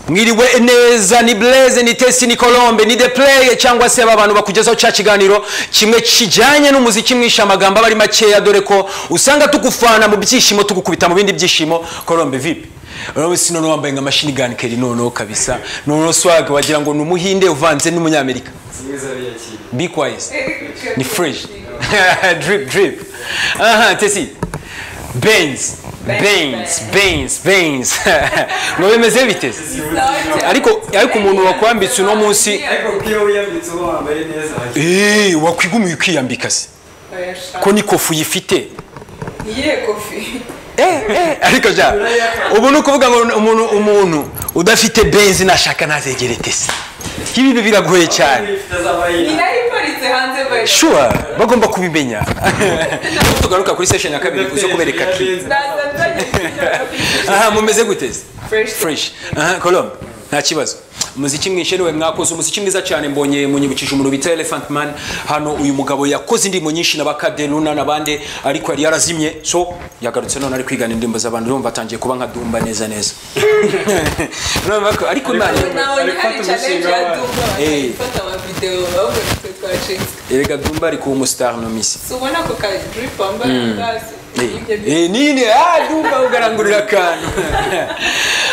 mwiriwe neza ni bureze ni tesi ni colombe ni de play cyangwa se aba bantu bakugezaho cya kiganiro kimwe kijyanye n'umuziki mwinshi amagambo aba ari makeya dore ko usanga tugufana mu byishimo tugukubita mu bindi byishimo colombe vipi urabe si noneho wambaye nka mashini gani keri noneho kabisa noneho swag wagira ngo ni umuhinde uvanze n'umunyamerika be quiet ni fresh drip drip aha tesi benz benz benz benz ngo bimeze bite ariko ariko umuntu wakwambitse uno munsi ariko iyo wiyambitse uba wambaye neza eh wakwigumiye ukiyambika se ko ni kofu uyifite iyihe kofi eh eh ariko ja ubu ni ukuvuga ngo umuntu umuntu udafite benzi nashaka ntazegere tese ibi biragoye cyane ni nayo iparitse hanze bayo sure bagomba kubimenya Nubwo tugaruka kuri session ya kabiri kuzo kubereka ki ndaza nzajya aha mumeze guteze Fresh. fresh aha colombe nta kibazo umuziki mwinshi niwe mwakoze umuziki mwiza cyane mbonye munyibukije umuntu bita elephant man hano uyu mugabo yakoze indirimbo nyinshi na bakade luna n'abandi ariko yari yarazimye so yagarutse none ari kwigana indirimbo z'abantu urumva atangiye kuba nka dumba neza neza urumva ko ariko imana nawe hari challenge ya Eh. duba fata amavidewo ahubwo nitwe twacitse erega dumba ari kuba umusitari no misi si ubona ako ka drip wambaye hasi ibyo Eh, nini dumba ugarangurira akantu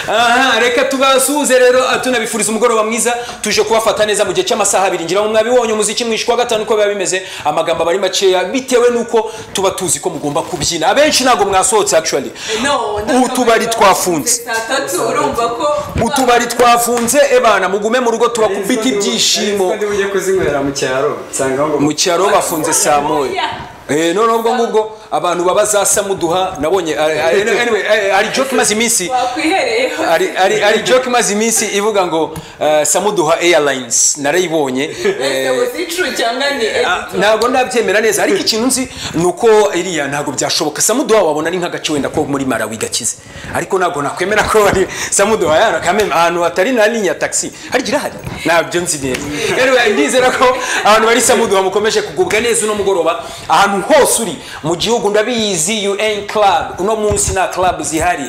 aha reka tubasuhuze rero ah, tunabifuriza umugoroba mwiza tuje kubafata neza mu gihe cy'amasaha abiri ngira ngo mwabibonye umuziki mwinshi kuwa gatanu uko biba bimeze amagambo aba ari makeya bitewe n'uko tuba tuzi ko mugomba kubyina abenshi ntabwo mwasohotse actually No, utubari twafunze saa tatu urumva ko utubari twafunze ebana mugume mu rugo tubakubita ibyishimo kandi ujya kuzinywera mu cyaro usanga ngo mu cyaro bafunze saa moya Eh, noneho ubwo ngubwo abantu baba za samuduha nabonye ah, ah, anyway, eh, hari joke imaze iminsi wakwihereyeho hari hari hari joke imaze iminsi ivuga ngo eh, samuduha airlines narayibonye eh, ese uzicu cyangwa ni ah, editor ntabwo ndabyemera neza ariko ikintu nzi ni uko iriya ntabwo byashoboka samuduha wabona ni nk'agace wenda ko muri marawi gakize ariko ntabwo nakwemera ko ari samuduha yana kameme ahantu hatari na linya taxi hari irahari ntabyo nzi neza anyway ndizera ko abantu bari samuduha mukomeje kugubwa neza uno mugoroba ahantu hose uri mu gihugu ndabizi UN club uno munsi nta club zihari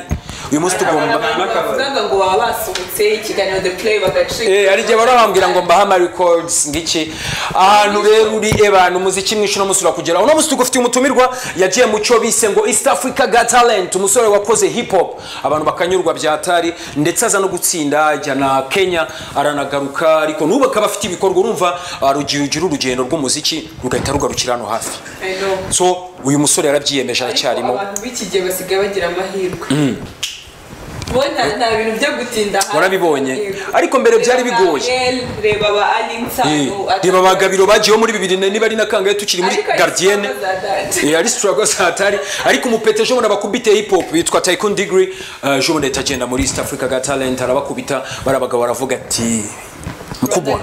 uyu munsi tugomba bavugaga ngo baba basohotse ikiganiro the play bagacika Eh, hari igihe barabambwira ngo mbahama records ngiki ahantu rero uri ebana umuziki mwinshi uno munsi urakugeraho uno munsi tugufitiye umutumirwa yagiye mu cyo bise ngo east africa got talent umusore wakoze hip hop abantu bakanyurwa bya tari ndetse aza no gutsinda ajya na kenya aranagaruka ariko n'ubu akaba afite ibikorwa urumva ah, rugira ugira urugendo rw'umuziki rugahita rugarukira hano hafi I know. so uyu musore yarabyiyemeje aracyarimo Ariko abantu b'iki gihe basigaye bagira amahirwe bo nta nta bintu byo gutinda hanze Warabibonye. amahirwe. Ariko mbere byari Reba bigoye. Gael, reba ba alinsa Eh, reba abagabiro bagiyeho muri bibiri na- niba ari na kangahe tukiri muri gardienne Eh, ari struggle satari ariko umupete jobona bakubite hip hop yitwa Tycoon Degree uh, jobona itagenda muri East Africa Got Talent arabakubita barabagabo baravuga ati mkubwa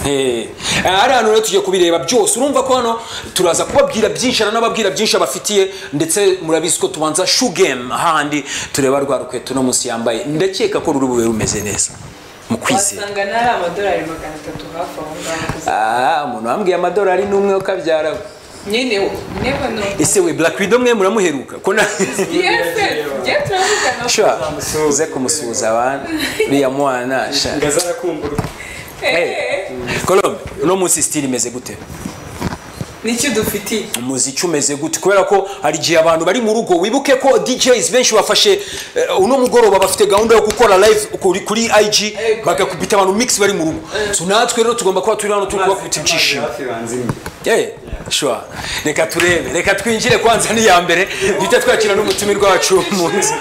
Eh, ari ahantu rero tugiye kubireba byose urumva ko hano turaza kubabwira byinshi hari n'ababwira byinshi abafitiye ndetse murabizi ko tubanza shugame ahandi tureba rwa rukweto no munsi yambaye ndakeka ko ruri bube rumeze neza mu kwizera wasanga nari amadolari magana atatu hafi aho ngaho Ah, umuntu wambwiye amadolari n'umwe ukabyara we. nyine never know ese we black widow mwe muramuheruka ko na yes yes turavugana sha Uzamusuhuza. uze kumusuhuza abantu uriya mwana sha ngo azarakumburwa Eh, colombe uno munsi sitiri imeze gute nicyo dufitiye umuziki umeze gute kubera ko hari igihe abantu bari mu rugo wibuke ko DJs benshi bafashe eh, uno mugoroba bafite gahunda yo gukora live kuri, kuri IG bagakubita abantu mix bari mu rugo so natwe rero tugomba kuba turi hano turi kubakubita ibyishimo hafi banzimye Eh, sure reka turebe reka twinjire kwanza n'iya mbere duhita twakira n'umutumirwa wacu umunsi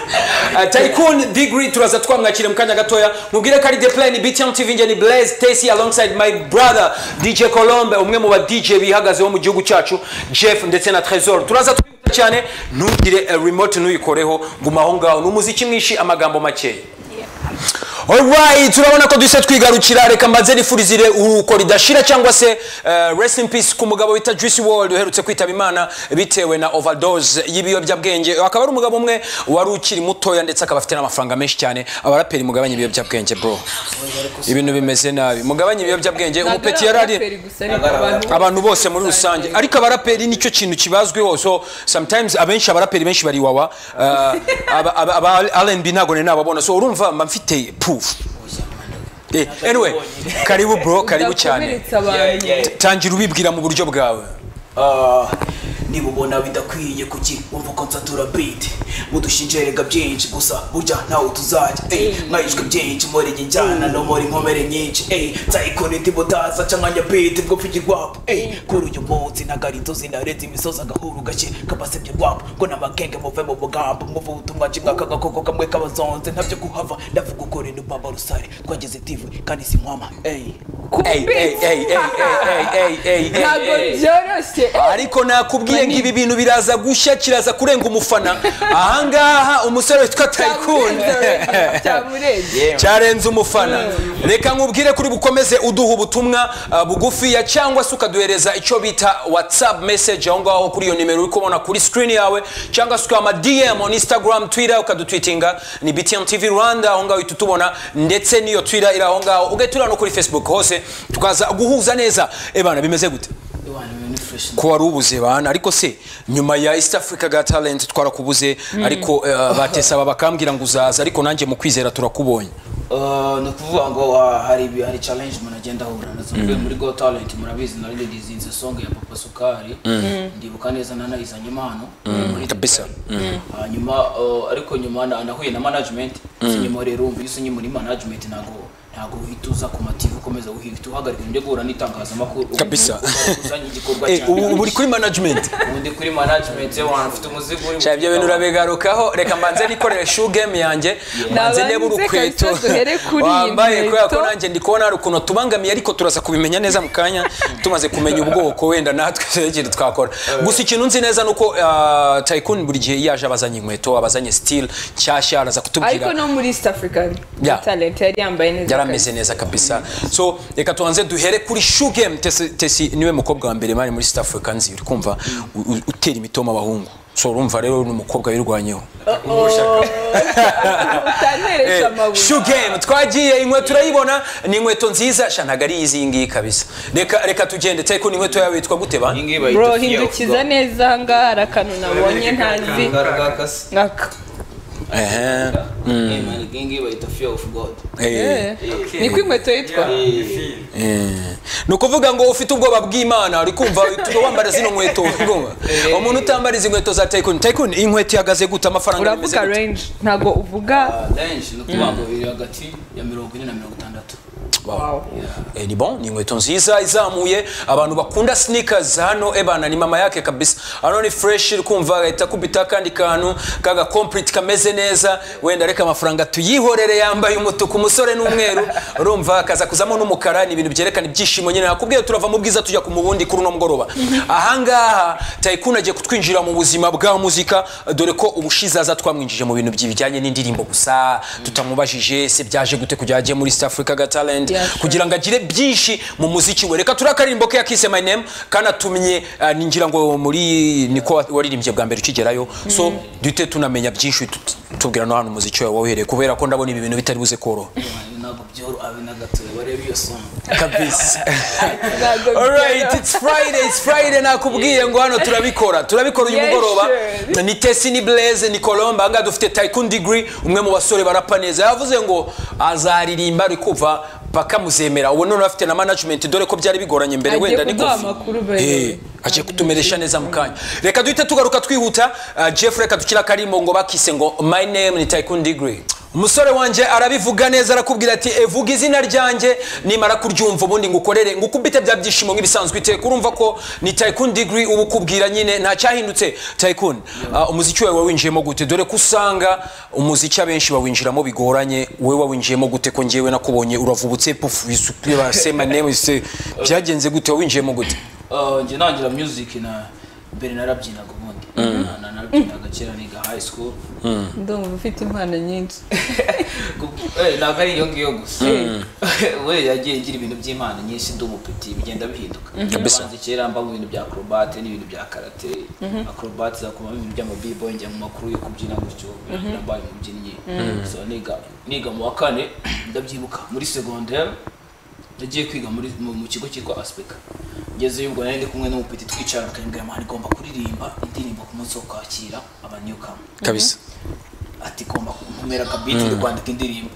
tycoon degree turaza twamwakire mu kanya gatoya mubwire ko ari the plan btm tv njye ni blaze stacy alongside my brother dj colombe umwe mu ba dj bihagazeho mu gihugu cyacu jeff ndetse na tresor turaza twihuta cyane ntugire eh, remote ntuyikoreho guma aho ngaho ni umuziki mwinshi amagambo makeya Alright, turabona ko duhise twigarukira reka mbanze nifurizire uruko ridashira cyangwa se eh, rest in peace ku mugabo bita Juicy World uherutse kwitaba imana bitewe na overdose y'ibiyobyabwenge akaba ari umugabo umwe wari ukiri mutoya ndetse akaba afite n'amafaranga menshi cyane abaraperi mugabanye ibiyobyabwenge bro ibintu bimeze nabi mugabanye ibiyobyabwenge umupeti yari ari abantu bose muri rusange ariko abaraperi nicyo kintu kibazweho so sometimes abenshi abaraperi benshi bari wawa uh, aba- aba- aba rnb ntabwo nari nababona so urumva mba mfite proof Eh, anyway karibu bro karibu cyane Ndakomeretsa abantu Yeah, yeah. tangira ubibwira mu buryo bwawe Ah, niba ubona bidakwiye kuki wumva ko nsatura beat mudushinja erega byinshi gusa burya ntawe tuzajya ey mwayishwe byinshi murege njyana no muri nkomere nyinshi ey nzayikora indi butaza cyangwa njya beat bwo pfigi rwapo ey kuri uyu munsi nagarito zinarenze imisozi agahuru gake kabasebye rwapo ngo n'amagenge muve mu bugambo muve ubutumwa kimwe kagakoko kamwe kabazonze ntabyo kuhava ndavuga ukora n'ubaba rusare twagize tive kandi si nkwama ey Ey, ey, ey, ey, ey, ey, ey, ey, ntabwo ey. byoroshye ariko nakubwiye ngo ibi bintu biraza gushya kiraza kurenga umufana ahangaha umusore witwa tayikuni cyamurenze cyarenze umufana reka nkubwire kuri bukomeze uduha ubutumwa uh, bugufiya cyangwa se ukaduhereza icyo bita whatsapp message aho ngaho kuri iyo nimero uri kubona kuri screen yawe cyangwa se ukaba ama dm on instagram twitter ukadutwitinga ni btm tv rwanda aho ngaho uhita utubona ndetse n'iyo twitter iri aho ngaho ugatura no kuri facebook hose tukaza guhuza neza ebana bimeze gute Iwana, ibintu fresh ko wari ubuze bana ariko se nyuma ya east africa ga talent twarakubuze ariko uh, batesaba bakambwira ngo uzaza ariko nanjye mu kwizera turakubonye Uh, ni ukuvuga ngo ah, hari ibi- hari challenge umuntu agenda ahura nazo mvuye muri go talent murabizi naririzinze song ya papa sukari ndibuka neza nanayizanye impano muri- kabisa hanyuma uh, ariko nyuma na- nahuye na management sinyuma rero umva iyo usinye muri management ntago ntago uhita uza ku mativu ukomeza uhita uhagarika undi guhura n'itangazamakuru ubu Kabisa. uba uzanye igikorwa Eh, ubu ubu cyawe uri kuri management undi kuri management wana ufite umuzigo uri cyane ibyo bintu urabigarukaho reka mbanze nikorere shoe game yange mbanze Nabanze ndebe urukweto kahise duhere kuri iyi wambaye nkweto. kubera ko nanjye ndi kubona hari ukuntu tubangamiye ariko turaza kubimenya neza mu kanya tumaze kumenya ubwoko wenda natwe turegira twakora gusa ikintu nzi neza ni uko ah, Tycoon buri gihe iyo aje abazanye inkweto abazanye style nshyashya araza ariko kutubwira no muri east african Yeah. talent yari yambaye neza yarameze neza kabisa so reka tubanze duhere kuri shoe game tesi Tesi niwe mukobwa wa mbere mari muri South Africa nzi uri kumva u- u- utera imitoma abahungu so urumva rero ni umukobwa wirwanyeho utanteresha amabuye shoe game twagiye inkweto urayibona ni inkweto nziza sha ntabwo ari izi ngiyi kabisa reka reka tugende tari ko ni inkweto yawe yitwa gute ba iyi ngiyi bayita bro fiyawu. hindukiza neza ahangaha hari akantu nabonye ntazi Kangara gakase. nkaka ehe Eh, man, iyi ngiyi bayita fear of god Eh, niko inkweto yitwa eh. ni ukuvuga ngo ufite ubwoba bw'imana uri kumva tuba wambara zino nkweto urumva? umuntu utambara izi nkweto za tayikuni tayikuni iyi nkweto ihagaze gute amafaranga uravuga bimeze gute? range ntabwo uvuga lenshi ni ukuvuga ngo biri hagati ya mirongo ine na mirongo itandatu Wow. Eh, ni bon ni inkweto nziza izamuye abantu bakunda sneakers hano ebana ni mama yake kabisa hano ni fresh iri kumva ahita akubita akandi kantu kaga complete kameze neza wenda reka amafaranga tuyihorere yambaye umutuku umusore n'umweru urumva kaza kuzamo n'umukara ni ibintu byerekana ibyishimo nyine nakubwiye turava mu bwiza tujya ku mu bundi kuri uno mugoroba ahangaha tayikuna agiye kutwinjira mu buzima bwa muzika dore ko ubushize aza twamwinjije mu bintu bijyanye n'indirimbo gusa tutamubajije se byaje gute kujya agiye muri east africa ga talent Yeah, sure. kugira ngo agire byinshi mu muziki we reka turakarimbo ke yakise my name kanatumye ah, ningira ngo muri niko wa- waririmbye bwa mbere ukigerayo so duhite tunamenya byinshi tut- tubwira no hano umuziki wawe wahereye kubera ko ndabona ibi bintu bitari buze koroha ntabwo byoroha abe na gatoya barebe iyo songa kabisa ntabwo Alright, byoroha. it's Friday, it's Friday nakubwiye ngo hano turabikora. Turabikora uyu Yes, mugoroba. sure. Ni Tesi ni Blaze ni Colombe anga dufite Tycoon Degree umwe mu basore barapa neza. Yavuze ngo azaririmba ari kuva paka muzemera. Ubu none afite na management dore ko byari bigoranye mbere Agiye wenda ni kuduha kofi. amakuru by the way. Eh, aje kutumeresha neza mu kanya. Reka duhite tugaruka twihuta. Uh, Jeff reka dukira karimo ngo bakise ngo my name ni Tycoon Degree. Umusore wanjye arabivuga neza arakubwira ati evuga izina ryanjye nimara kuryumva ubundi ngukorere ngukubite bya byishimo nk'ibisanzwe iteka urumva ko ni Tycoon Degree uba ukubwira nyine nta cyahindutse Tycoon uh, umuziki wawe wawinjiyemo gute dore ko usanga umuziki abenshi bawinjiramo bigoranye wowe wawinjiyemo gute ko ngewe nakubonye uravubutse pufu isukuye basema name ise byagenze gute wawinjiyemo gute Ah, njye nangira music na mbere narabyinaga ubundi Na- na- narabyinaga kera niga high school ndumva ufite impano nyinshi Ku- eh, ntabwo ari iyo ngiyo gusa we yagiye ngira ibintu by'imana nyinshi ndi umupeti bigenda bihinduka Kabisa. Abanza kera mba mu bintu bya acrobate n'ibintu bya karate acrobate zakumamo ibintu by'amabibo njya mu makuru yo kubyina gutyo nabaye umubyinnyi so niga niga mu wa kane ndabyibuka muri secondaire nagiye kwiga muri mu mu kigo cyitwa aspeka ngezeyo ubwo nari ndi kumwe n'umupeti twicara akambwira amahano igomba kuririmba indirimbo ku munsi wo kwakira abanyukamu kabisa ati komba nkomera kabiti ndi kwandika indirimbo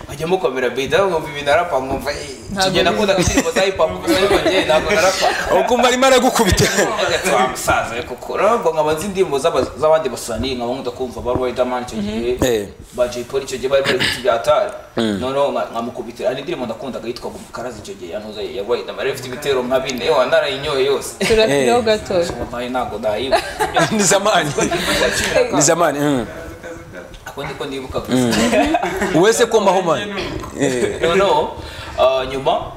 nkajya mukomera bidi aho nkumva ibi narapa nkumva "Eh, Ntabwo tujye nakunda indirimbo za hip hop gusa ariko njye ntabwo narapa ukumva arimo aragukubita Ati, "Wa musaza we kuko urabwo nkaba nzi indirimbo z'aba- z'abandi basani nkaba nkunda kumva ba Riderman icyo gihe Eh. ba Jay Polly icyo gihe bari bari ibiti bya Atari noneho nka- nkamukubitira hari indirimbo nakundaga yitwaga umukarazi icyo gihe yanoze ya Riderman yari ifite ibitero nka bine yewe narayinyoye yose turapiraho gatoya nayo ntabwo nayibuka ni zamani ni zamani mm. ako niko nibuka gusa wese kombaho mani noneho ah, nyuma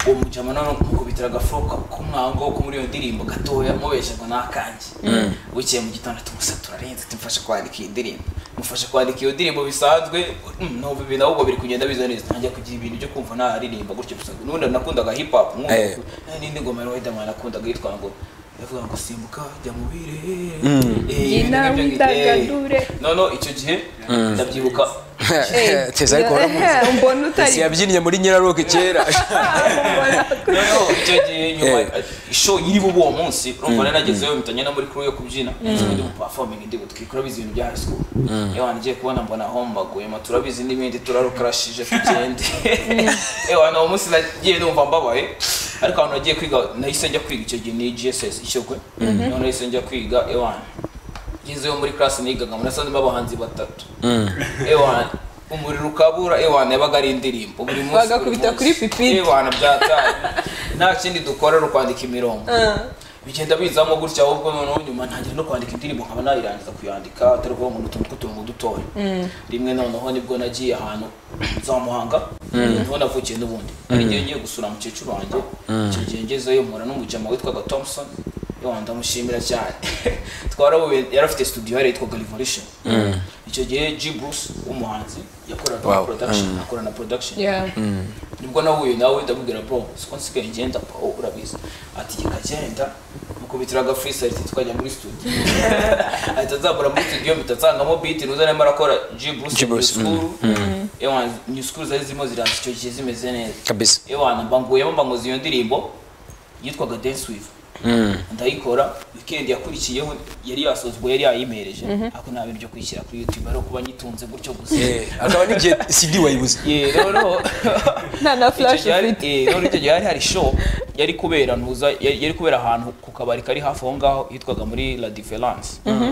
uwo mujama noneho kumukubitira agafuruka k'umwango ko muri iyo ndirimbo gatoya mubeshaga n'akanjye bukeye mu gitondo tumusa turarenze tumfashe kwandika iyi ndirimbo mufashe kwandika iyo ndirimbo bisanzwe mm, numva ibintu ahubwo biri kugenda biza neza ntangiye kugira ibintu byo kumva naririmba gutyo gusa n'ubundi nakundaga hip hop nkumva Eh. ko- n'indi ngoma ya Riderman nakundaga yitwa ngo yavuga ngo simbuka jya mu birehe Eh, Byina ibintu nk'ibyo ngibyo, eh. widagadure. noneho icyo gihe ndabyibuka teza ariko uramuzi. mbona utari Ese yabyinnye muri nyiraroke kera noneho icyo gihe nyuma Eh. isho iriho uwo munsi urumva nari nagezeyo mpitanye no muri crew yo kubyina nzi ndi guperforming ndi gutwika urabizi ibintu bya high school yewe ngiye kubona mbona aho mbaguyemo turabizi n'ibindi turarukarashije tugende yewe uwo munsi nagiye numva mbabaye ariko ahantu nagiye kwiga nahise njya kwiga icyo gihe ni GSS ishyogwe noneho nahise njya kwiga yewe ngezeyo muri class nigaga muri sandi abahanzi batatu ewana umuriro ukabura ewana yabaga ari indirimbo buri munsi Bagakubita buri munsi. kuri pipitire. ewana byataye nta kindi dukora ari ukwandika imirongo bigenda bizamo gutya ahubwo noneho nyuma ntangira no kwandika indirimbo nkaba nayirangiza kuyandika atari ukuvuga ngo ni utuntu tw'uturongo dutoya rimwe noneho nibwo nagiye ahantu za muhanga niho navukiye n'ubundi hari igihe ngiye gusura mukecuru wanjye icyo gihe ngezeyo mpura n'umujama witwaga thompson Yo, ndamushimira cyane twarahuye yari afite studio yari yitwaga revolution icyo gihe g bruce w'umuhanzi yakoraga Wow. production akora na production Yeah. nibwo nahuye nawe ndamubwira bro siko nsigaye ngenda oh, urabizi ati jye kagenda mukubitira aga freestyle ati twajya muri studio ahita azambura muri studio mpita nsangamo beat nuza arimo arakora G Bruce G New Bruce, School ewa New School zari zirimo ziraza icyo gihe zimeze neza kabisa ewana mbanguyemo mbanguza iyo ndirimbo yitwaga dance with ndayikora weekend yakurikiyeho yari yasozwe yari yayimereje ariko nta bintu byo kwishyira kuri youtube ari ukuba nyitunze gutyo gusa Eh, akaba n'igihe cd wayibuze Yeah, noneho nta na flash Icyo gihe hari- ufite eh, none icyo gihe hari hari show yari kubera ntuza yari yari kubera ahantu ku kabari kari hafi aho ngaho yitwaga muri La Difference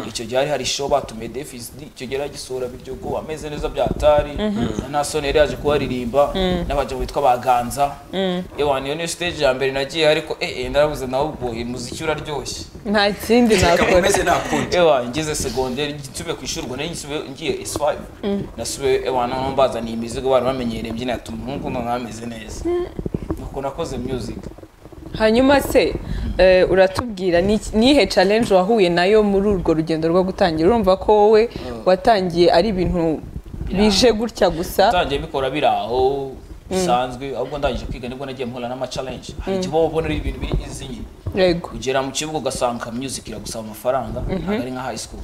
icyo gihe hari hari show batumiye Defis icyo gihe yagisura Biryogo ameze neza byatari na Sonera yaje kuharirimba n'abagabo bitwa baganza ewa niyo niyo stage ya mbere nagiye ariko eh eh ndarabuze nawe ubwo imuziki uraryoshye nta kindi nakora umeze nakundi ewa ngeze segonderi nsubiye ku ishuri ubwo nari nsubiye- ngiye S5 nasubiye ewa noneho mbazaniye imizigo bari bamenyereye mbyina ati umuhungu none ameze neza nuko nakoze music hanyuma se eh, uratubwira ni iki- nihe challenge wahuye nayo muri urwo rugendo rwo gutangira urumva ko wowe watangiye ari ibintu bije gutya gusa ntangiye bikora biri aho bisanzwe ahubwo ndangije kwiga nibwo nagiye mpura n'amacalenje hari igihe uba ubona ari ibintu biri izi nyine yego kugera mu kibuga ugasanga music iragusaba amafaranga ntabwo ari nka high school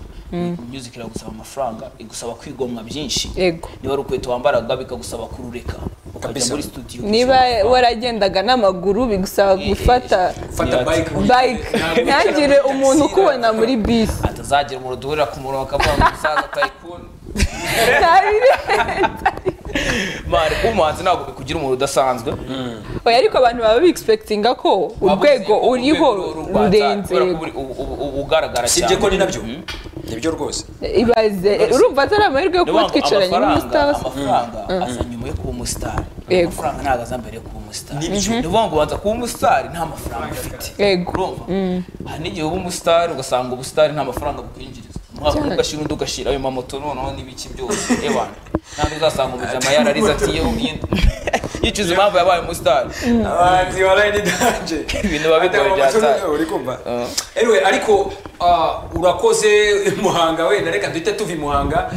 music iragusaba amafaranga igusaba kwigomwa byinshi yego niba ari ukweto wambaraga bikagusaba kurureka ukajya Kabisa. muri studio niba gusaba amafaranga. waragendaga n'amaguru bigusaba gufata fata bike bike ntagire umuntu ukubona muri bisi atazagira umuntu duhurira ku murongo akavuga ngo musaza tayikuni mari kuba umuhanzi ntabwo bikugira umuntu udasanzwe oya ariko abantu baba bigispekitinga ko urwego uriho rurenze kubera ko uri- ubu- ubu- ubu ugaragara cyane sibye ko ni nabyo Mm. nibyo rwose ibaze urumva atari amahirwe yo Niyo kuba mpamvu twicaranye amafaranga n'umusitasi amafaranga aza nyuma yo kuba umusitari Yego. amafaranga ntabwo aza mbere yo kuba umusitari ni ukuvuga ngo ubanza kuba umusitari nta mafaranga ufite Yego. urumva hari n'igihe uba umusitari ugasanga ubusitari nta mafaranga bukwinjiriza umwaka umwe ugashyira undi ugashyira ayo mamoto noneho n'ibiki byose ebana ntabwo uzasanga umujama yararize ati yewe ubwinde yicuza impamvu yabaye umusitari abahanzi waraye ni danje Ibintu biba bigoye bya tayo. uri kumva anyway ariko ah, urakoze muhanga wenda reka duhite tuva i muhanga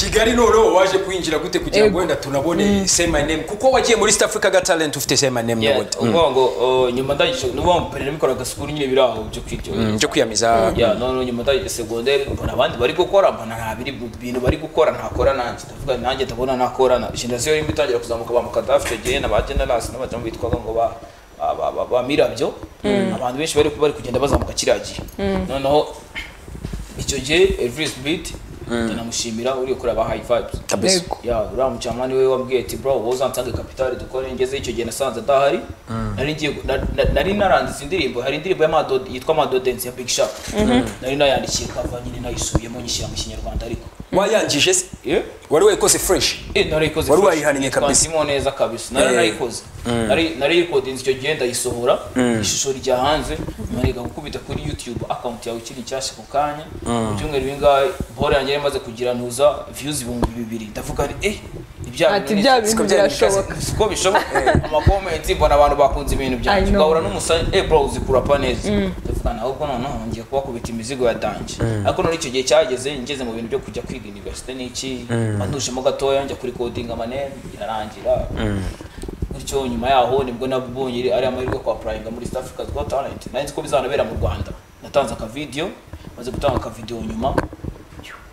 kigali noneho waje kwinjira gute kugira ngo Ego. wenda tunabone say my name kuko wagiye muri east africa ga talent ufite say my name Yeah, n'ubundi ukuvuga ngo uh, nyuma ndangije ni ukuvuga ngo mbere nabikoraga sikuru nyine biri aho byo kwiryohera Mm, byo kwiyamiza ya noneho nyuma ndangije segonderi mbona abandi bari gukora mbona nta biri mu bintu bari gukora ntakora nanjye ndavuga nanjye ndabona nakorana generasiyo rimwe itangira kuzamuka ba mukadafi icyo gihe na ba generasi n'abajamu bitwaga ngo ba ba- ba- ba- ba mirabyo abantu benshi bari bari kugenda bazamuka kiriya gihe noneho icyo gihe everis beat ndanamushimira uri kureba high vibes kabisa Yego. ya uriya mucamanani we wambwiye ati bro wowe uzansange kapitali dukore ngeze icyo gihe nasanze adahari nari ngiye gu- na- na- nari naranditse indirimbo hari indirimbo y'amadodo yitwa amadodensi ya big sharp nari nayandikiye kava nyine nayisubiyemo nyishyira mu kinyarwanda ariko wayangije se Eh? wari wayikoze fresh Eh, narayikoze Wari fresh. wayihannye kabisa. Twandimo neza kabisa nari Eh. narayikoze Nari- narayikodinze icyo gihe ndayisohora ishusho rya hanze marega gukubita kuri youtube account yawe ikiri nshyashya ku kanya mu byumweru bingahe bore yanjye yari imaze kugira ntuza views ibihumbi bibiri ndavuga nti eh ni bya Ati, bintu bya ni- bintu siko bya bintu birashoboka. byari- siko bishoboka amakomenti mbona abantu bakunze ibintu I byanjye know. ugahura n'umusore eh bro uzi kurapa neza ndavuga ahubwo noneho ngiye kubakubita imizigo ya danje ariko none icyo gihe cyageze ngeze mu bintu byo kujya kwiga universite n'iki bandujemo gatoya njya kuri coding amanene irarangira bityo nyuma yaho nibwo nabonye ari amahirwe yo kwapurayinga muri South Africa's Got Talent nari nzi ko bizanabera mu Rwanda natanze akavidiyo maze gutanga akavidiyo nyuma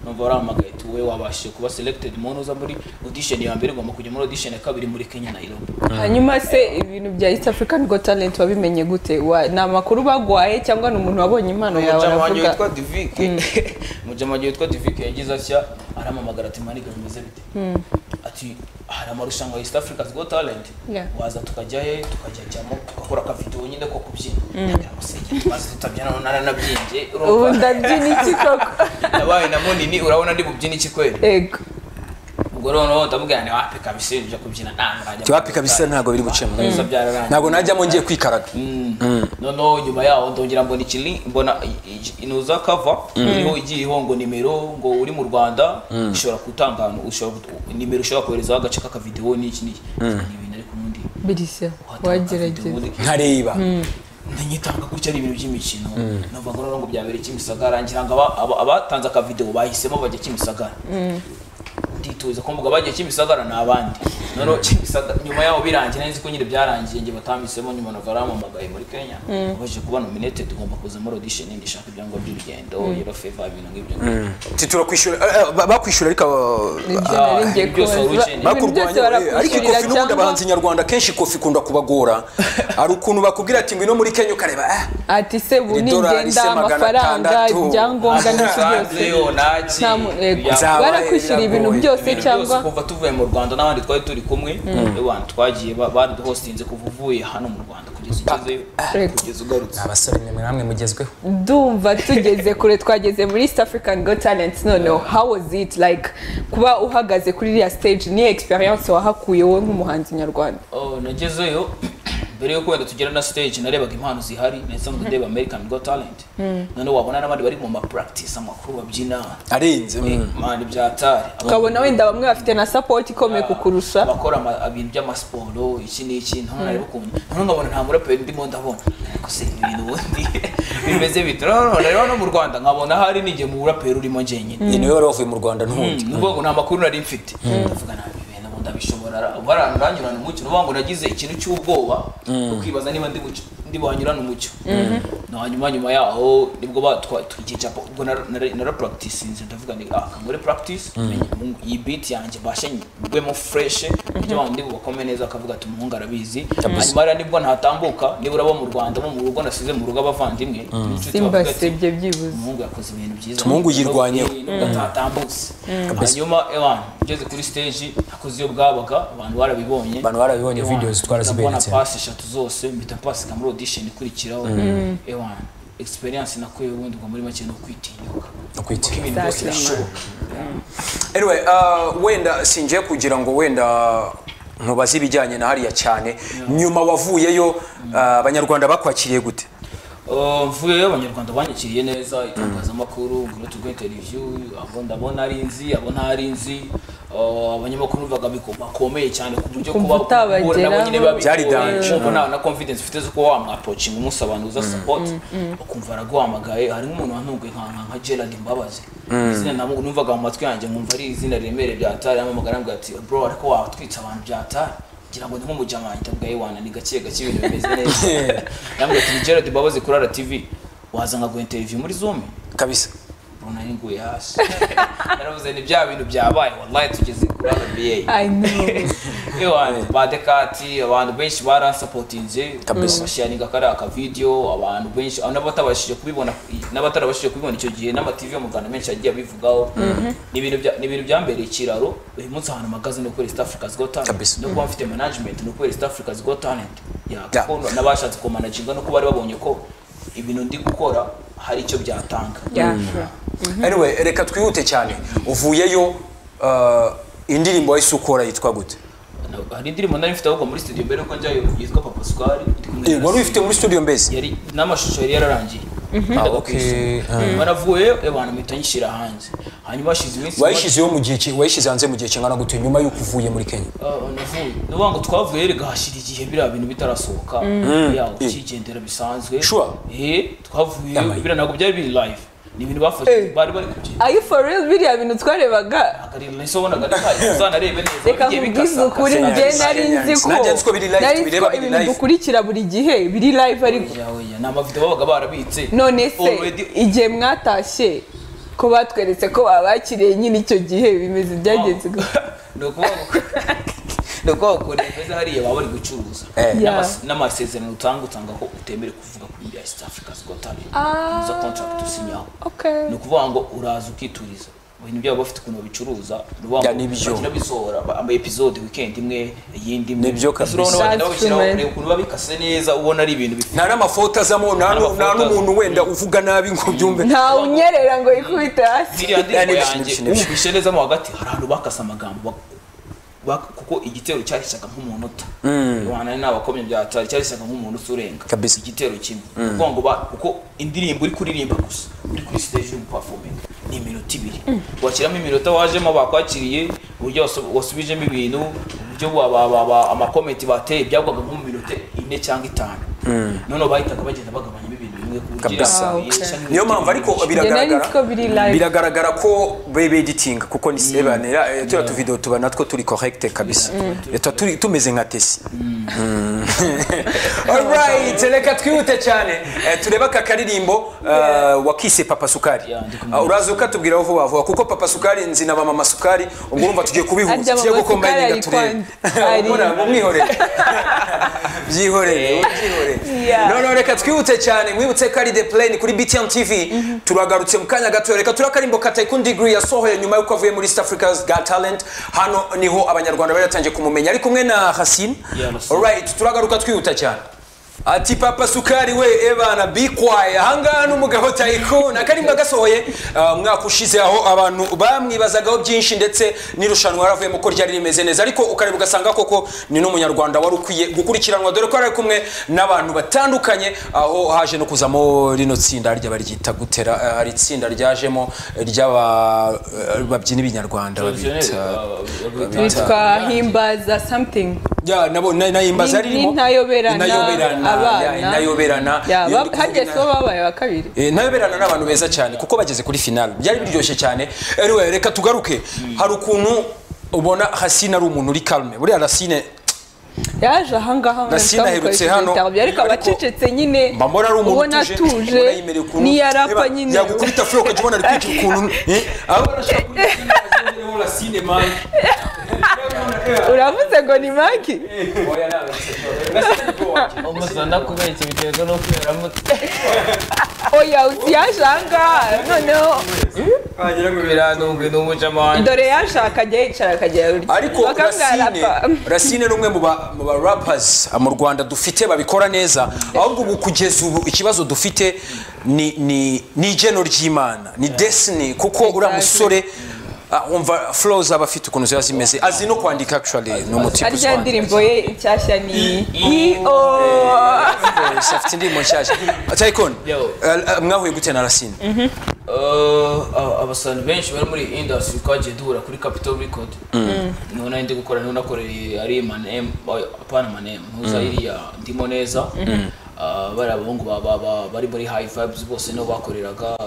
numva warahamagaye ati wowe wabashije kuba selected muntu uza muri audition ya mbere ugomba kujya muri audition ya kabiri muri Kenya Nairobi hanyuma se ibintu bya east african got talent wabimenye gute Wa- ni amakuru bagwaye cyangwa ni umuntu wabonye impano yawe umucamanza aravuga witwa divike umucamanza witwa divike yagize atya aramamagara ati maniga bimeze bite ati hari amarushanwa ya east africa's got talent Yeah. waza tukajya he tukajyajyamo tugakora akavidewo nyine ko kubyina ndagira ngo senge tumaze tutabyina none aranabyimbye urumva? ubu ndabyina iki koko nabaye na munini urabona ndi bubyina iki kweli ego ubwo noneho ndamubwira nti wapi kabisa ibintu byo kubyina ntabwo najya tiwapi kabisa ntabwo biri gucemo neza byararangiye ntabwo najyamo ngiye kwikaraga noneho nyuma yaho ndongera mbona ikiri mbona i- i- inuza kava iriho igiye iriho ngo nimero ngo uri mu rwanda ishobora gutanga ahantu ushobora gut- nimero ushobora koherezaho agace k'akavidewo n'iki n'iki Ni ibintu ariko ubundi birishya watanga akavidewo wagerageza ubundi nkareba ntinyitanga gutya ari ibintu by'imikino numva ngo noneho ngo byabere kimisagara ngira ngo aba- aba- abatanze akavidewo bahisemo bajya kimisagara ndituza ko mvuga bagiye kimisagara ni abandi noneho kimisagara nyuma yaho birangiye nari nzi ko nyine byarangiye njye batambitsemo nyuma na barampamagaye muri kenya baje kuba nominated ngomba kuza muri audition ndishaka ibyangombwa by'urugendo yellow favor ibintu nk'ibyo titura kwishyura bakwishyura ariko Ibyo ah, Ah, nari ngiye ibyo si kubaza. urukene. Ibintu byose bakurwanya eh, ariko barakwishyurira ikofi n'ubundi cyangwa- abahanzi nyarwanda kenshi ikofi ikunda kubagora hari ukuntu bakubwira ati ngwino muri kenya ukareba ah, ati se ubu Iri dorari se ningenda magana amafaranga atandatu. ibyangombwa n'iki Yo, byose naki. Nta- yego. Nzaba barakwishyura ibintu yaragoye. byose Ibintu byose cyangwa kuva tuvuye mu rwanda n'abandi twari turi kumwe abantu twagiye ba- baduhostinze kuva uvuye hano mu rwanda kugeza ugezeyo Yego. kugeza ugarutse abasore nimwe namwe mugezweho ndumva tugeze kure twageze muri east african got talent noneho how was it like kuba uhagaze kuri iriya stage ni experience wahakuye wowe nk'umuhanzi nyarwanda Oh, nagezeyo mbere yo wenda tugera na stage narebaga impano zihari nahise ndeba American Got Talent noneho wabona n'abandi bari mu ma practice amakuru babyina arenze Eh, man ibyatari ukabona wenda bamwe bafite na support ikomeye kukurusha abakora ama- ibintu by'amasiporo iki n'iki ntabwo nari bukunye noneho nkabona nta muraperi ndimo ndabona ariko se ibi bintu ubundi bimeze bite noneho rero no mu rwanda nkabona hari n'igihe mu buraperi urimo njyenyine ni niwe wari wavuye mu rwanda n'ubundi nubwo ngo nta makuru nari mfite ndavuga nabi ibintu ubu ndabishobora baranyurana umucyo nuvuga ngo nagize ikintu cy'ubwoba bwo kwibaza niba ndi buc- ndi buhanyurana umucyo no hanyuma nyuma yaho nibwo batwa tukicapa ubwo nara- nara- narapuragitisinze ndavuga ni ah kangure practice menye mu- iyi biti yanjye mbashe ngwemo fureshe ibyo bandi bakome neza akavuga ati umuhungu arabizi hanyuma rero nibwo ntatambuka nibura bo mu rwanda bo mu rugo nasize mu rugo abavandimwe n'inshuti bavuga ati, simbasebye byibuze umuhungu yakoze ibintu byiza Tumuhungu yirwanyeho. atatambutse hanyuma ewan ngeze kuri stage nakoze iyo bwabaga abantu barabibonye Abantu barabibonye, Ewan, videos twaraziberetse. mpita mbona pasi eshatu zose mpita pasika muri audition ikurikiraho ewan experience nakuye ubundi ngo muri make ni ukwitinyuka Ukwitinyuka. Kuko ibintu byose Exactly. birashoboka anyway uh, wenda singiye kugira ngo wenda ntubaze ibijyanye na hariya cyane nyuma wavuyeyo uh, abanyarwanda bakwakiriye gute Uh, mvuyeyo abanyarwanda banyakiriye neza itangazamakuru ngwino tugwe interview abo ndabona ari nzi abo ntari nzi Uh, abanyamakuru numvaga biko- bakomeye cyane ku buryo Kumva kuba- utabageraho. guhura nabo nyine babigoye. Byari danger. Kumva nta na confidence ufite zo kuba wamwaproachinga umusabaniza support ukumva araguhamagaye hari nk'umuntu wantunguye nka nka- nka Gerald Mbabazi izina namu- numvaga mu matwi yanjye nkumva ari izina riremereye bya Atari amamagara ambwira ati bro ariko watwitse abantu bya Atari ngira ngo ni nk'umujamanyi ndabwira Iwana ni gake gake ibintu bimeze neza yambwiye ati ni Gerard Mbabazi kuri RTV waza nkaguha interview muri Zoom kabisa Bro, nari nguye hasi naravuze ni bya bintu byabaye wallahi tugeze kuri rba I know. abantu ba dekati abantu benshi baransapotinze Kabisa. bashiyaninga kariya akavidiyo abantu benshi n'abatabashije kubibona n'abatarabashije kubibona icyo gihe n'amativi yo mu rwanda menshi yagiye abivugaho ni ibintu bya- ni ibintu byambereye ikiraro uyu munsi ahantu mpagaze ni ukwera east africa's got Kabisa. talent no kuba mfite management ni ukwera east africa's got talent Ya, Ya. kuko n'abashatse kumanaginga no kuba bari babonye ko ibintu ndi gukora hari icyo byatanga Yeah, sure. anyway reka twihute cyane uvuyeyo uh, indirimbo wahise ukora yitwa gute Na- hari indirimbo nari mfite ahubwo muri studio mbere yuko njyayo yitwa papa sukari Ndi kumwe na Eh, wari uyifite muri studio mbese yari n'amashusho yari yararangiye Ah, okay. baravuyeyo abantu mpita nyishyira hanze hanyuma hashize iminsi wayishyizeho mu gihe ki- wayishyize hanze mu gihe kingana gute nyuma y'uko uvuye muri kenya Ah, navuye ni ukuvuga ngo twavuye rega hashyira igihe biriya bintu bitarasohoka yaho ukigendera bisanzwe Sure. eh twavuye Yamaye. biriya ntabwo byari biri live ni ibintu bafashe Eh. bari bari kugenda Are you for real biriya bintu twarebaga akarira nahise ubona ari kare uzanarebe neza reka bigiye nkubwize bikasakasa. ukuri Sinari- njye nari nzi ko Sinari nzi ko biri live, nari nzi tubireba ko biri ibintu live. dukurikira buri gihe biri live ariko yawe ya, ni amavidewo babaga barabitse none se Already- igihe mwatashye ko batweretse ko babakiriye nyine icyo gihe bimeze byagenze gute? ni ukuvuga ngo- ni ukuvuga ngo kure meza hariya baba bari gucuruza Eh. N'ama- Yeah. n'amasezerano utanga utanga ko utemerewe kuvuga kuri bya east africa's got talent Ah. izo contract usinyaho Okay. ni ukuvuga ngo uraza ukituriza ibintu byabo bafite ukuntu babicuruza ni ukuvuga Ya, ngo nibyo. bagenda bisohora ba- ama episode weekend imwe iyindi imwe Nibyo Mbese kabisa. urabona bagenda That's babishyiraho true, man. ureba ukuntu babikase neza ubona ari ibintu bifite nta n'amafoto azamo nta nu- nta Nta n'umuntu wenda uvuga nabi ngo byumve nta unyerera ngo yikubite hasi ziriya ndirimbo nibyo, yanjye nibyo, nibyo. wumvishe nezamo hagati hari ahantu bakase amagambo bak- bak- kuko igitero cyahishaga nko mu nota rubanda n'abakomye bya tari cyahishaga nko mu nota urenga Kabisa. igitero kimwe kuko ngo ba- kuko indirimbo uri kuririmba gusa uri kuri stage uri guperforminga ni iminota ibiri washyiramo iminota wajemo bakwakiriye uburyo wasu- wasubijemo ibintu uburyo ba- ba- ba- ba- amakomenti bateye byagwaga nko mu minota ine cyangwa itanu noneho bahitaga bagenda bagabanyamo ibintu bimwe ku buryo Kabisa. iriya- Ah, okay. iriya- niyo mpamvu ariko Njye nari nzi ko biri biragaragara live. biragaragara ko bebeditinga kuko ni sebanera eh, turiya tuvidewo tuba natwo turi korekite kabisa Eh, tuba turi- tumeze nka tesi alright reka twihute cyane Eh, turebe aka karirimbo eh, wakise papa sukari Yeah, ndi Ah, uraza ukatubwiraho vuba vuba kuko papa sukari nzi na mama sukari ubwo urumva tugiye kubihuza Arya tugiye mama gukombayininga sukari turebe ari kwa- Mura, mumwihorere byihorere Yeah. none reka twihute cyane mwibutse ko ari the plane kuri btm tv turagarutse mu kanya gato reka turakarimbo ka tycoon degree yasohoye nyuma y'uko avuye muri east africa's got talent hano niho abanyarwanda bari batangiye kumumenya ari kumwe na hasin Yeah, Hasin. alright turagaruka twihuta cyane ati papa sukari we ebana bikwaye ahangaha n'umugabo tycoon akarimba gasohoye uh, umwaka ushize aho abantu bamwibazagaho byinshi ndetse n'irushanwa yaravuyemo ko ryari rimeze neza ariko ukareba ugasanga koko ni n'umunyarwanda wari ukwiye gukurikiranwa dore ko yari ari kumwe n'abantu batandukanye aho haje no kuzamo rino tsinda rya baryita gutera uh, ari itsinda ryajemo ry'ababyina ibinyarwanda babita bitwa himbaza something ya nabo na- nayimbaza Ni- ririmo n'intayoberana, abana. inayoberana Yeah, Iyo ba- ndi hagiye kuvuga kuba babaye wa kabiri Eh, ntayoberana ni abantu beza cyane kuko bageze kuri finale byari biryoshye cyane anyway reka tugaruke hari ukuntu ubona hasine ari umuntu uri kalme buriya rasine yaje ahangaha ngo Nasina amukoreshe aherutse ibitabo hano, bye, ariko ariko abacecetse nyine mba mbona ari umuntu ubona atuje ubona yemerewe ukuntu niyarapa Reba, nyine yagukubita furo ukajya ubona ari kwica ukuntu eh, aba arashaka uravuze ngo ni maki umusana kubeshya biterwa no kwiramutse oya yaje ahangaha noneho wagira ngo birantunga ni umucamanza dore yaje akajya yicara akajya ariko rasine rasine ni umwe mu ba- mu ba rappers mu rwanda dufite babikora neza ahubwo ubu kugeza ubu ikibazo dufite ni ni ni igeno ry'imana ni destiny kuko uriya musore ah, wumva flows aba afite ukuntu ziba zimeze azi no kwandika actually ni umutipe arya ndirimbo ye inshyashya ni iyo afite indirimbo nshyashya tayikoni Yo. mwahuye gute na rasine abasani benshi bari muri iyi industry twagiye duhura kuri capital record niho nari ndi gukora niho nakoreye ari manem apana manem ntuza iriya ndimo neza Ah, bari abahungu ba- ba- ba- bari muri high vibes bose niho bakoreraga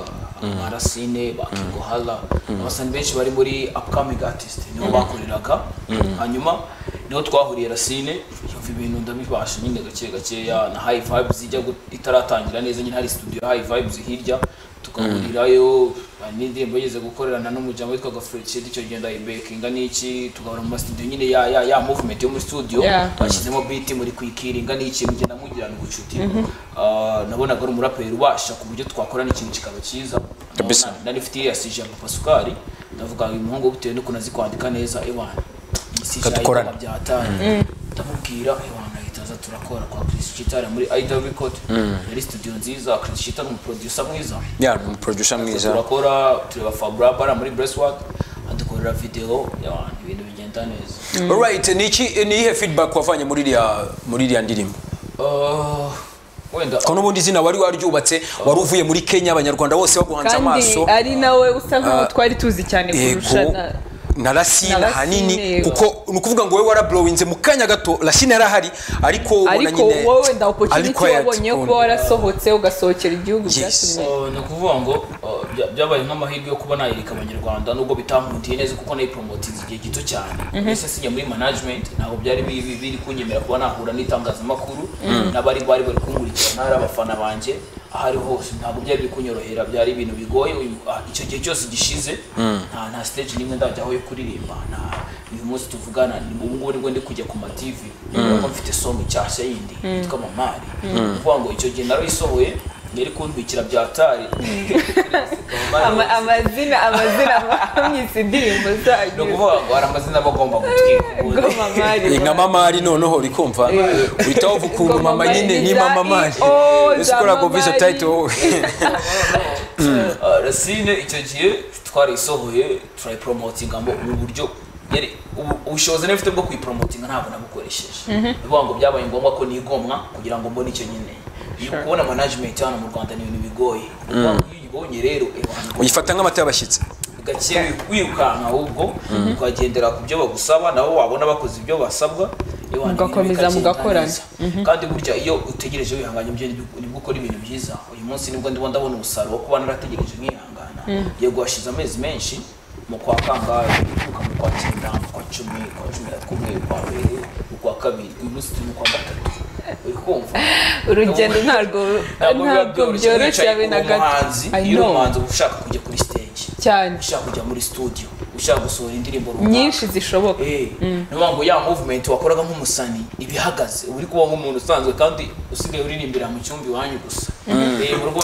amarasine ba kingo hala abasani benshi bari muri upcoming artist niho bakoreraga hanyuma niho twahuriye rasine yumva ibintu ndabibasha nyine gake gakeya na high vibes ijya gu- itaratangira neza nyine hari studio ya high vibes hirya tu- tukahurirayo n'indirimbo yigeze gukorerana n'umuryango witwaga Fred icyo gihe ndayibekinga n'iki tugahora mu masidiyo nyine ya ya ya movement yo muri studio Yeah. twashyizemo beat muri kuyikiringa n'iki mugenda mugirana ubucuti Ah, nabonaga ari umuraperi ubasha ku buryo twakorana ikintu kikaba cyiza Kabisa. Na- nari mfite ya sije ya Papa Sukari ndavuga uyu muhungu bitewe n'ukuntu azi kwandika neza ewana Tugakorana. sijyayikoma byatanye ndamubwira ewana ahita aza turakora kwa Chris Chitara muri Idol Record yari studio nziza Chris Chitara ni umuproducer mwiza ya umuproducer mwiza turakora tureba Fabrabara muri Breastwork adukorera video ewana ibintu bigenda neza alright ni iki ni iyihe feedback wavanye muri iriya muri iriya ndirimbo Ah, wenda ko n'ubundi izina wari waryubatse wari uvuye muri kenya abanyarwanda bose baguhanze kandi amaso ari nawe usa nk'uwo twari tuzi cyane kurusha yego na- na rasine na Racine, ahanini yego. kuko ni ukuvuga ngo wowe waraburowinze mu kanya gato rasine yarahari ariko ubona ariko nyine wowe wenda opportunity acquired wabonye on- kuba warasohotse ugasohokera igihugu Yes. byatumye ni ukuvuga ngo uh, bya- byabaye nk'amahirwe yo kuba nayereka abanyarwanda nubwo bitankundiye neza kuko nayiporomotinze igihe gito cyane mbese sinjya muri management ntabwo byari bi- bi- biri kunyemera kuba nahura n'itangazamakuru n'abari bari bari kunkurikirana ari abafana banjye aho ari hose ntabwo byari biri kunyorohera byari ibintu bigoye uyu- ah, icyo gihe cyose gishize nta nta stage n'imwe ndajyaho yo kuririmba nta uyu munsi tuvugana ni- ubu ngubu nibwo ndi kujya ku ma-TV kuko mfite songa nshyashya yindi yitwa mamari ni ukuvuga ngo icyo gihe narayisohoye yari kuntwikira bya tari Ama- amazina amazina amwise indirimbo ni zanyu ukuvuga ngo hari amazina aba agomba gutwikura Goma Mari. Ni nka mamari noneho uri kumva uhita wavuga ukuntu Goma mama nyine Mari ni za mama mari I O ese za ukora Mama komvise Mari. tayito wowe Ah, rasine icyo gihe twarayisohoye turayiporomotinga ngo mu buryo yari ubu- ubushobozi nari mfite bwo kuyiporomotinga ntabwo nabukoresheje bivuga ngo byabaye ngombwa ko nigomwa kugira ngo mbone icyo nyine Iyo kubona management hano mu rwanda ni ibintu bigoye Bivuga ngo iyo uyibonye rero abantu uyifata nk'amata y'abashyitsi gake wirukanka ahubwo ukagendera ku byo bagusaba nabo wabona bakoze ibyo basabwa iyo wandika Mugakomeza ibintu bikagenda mugakorana. neza. kandi burya iyo utegereje wihanganye byo nibwo ukora ibintu byiza uyu munsi nibwo ndimo ndabona umusaruro wo kuba narategereje nkihangana yego hashize amezi menshi mu kwa kangahe uka mu kwa cyenda mu kwa cumi kwa cumi na kumwe kwa mbere ukwa kabiri uyu munsi turi mu kwa gatatu uri kumva urugendo ntabwo ntabwo byoroshye abe na gato I iyo uri know. umuhanzi uba ushaka kujya kuri stage cyane ushaka kujya muri studio ushaka gusohora indirimbo runaka nyinshi zishoboka Eh, niyo mpamvu ya movement wakoraga nk'umusani iba ihagaze uba uri kuba nk'umuntu usanzwe kandi usigaye uririmbira mu cyumba iwanyu gusa Eh, mu rugo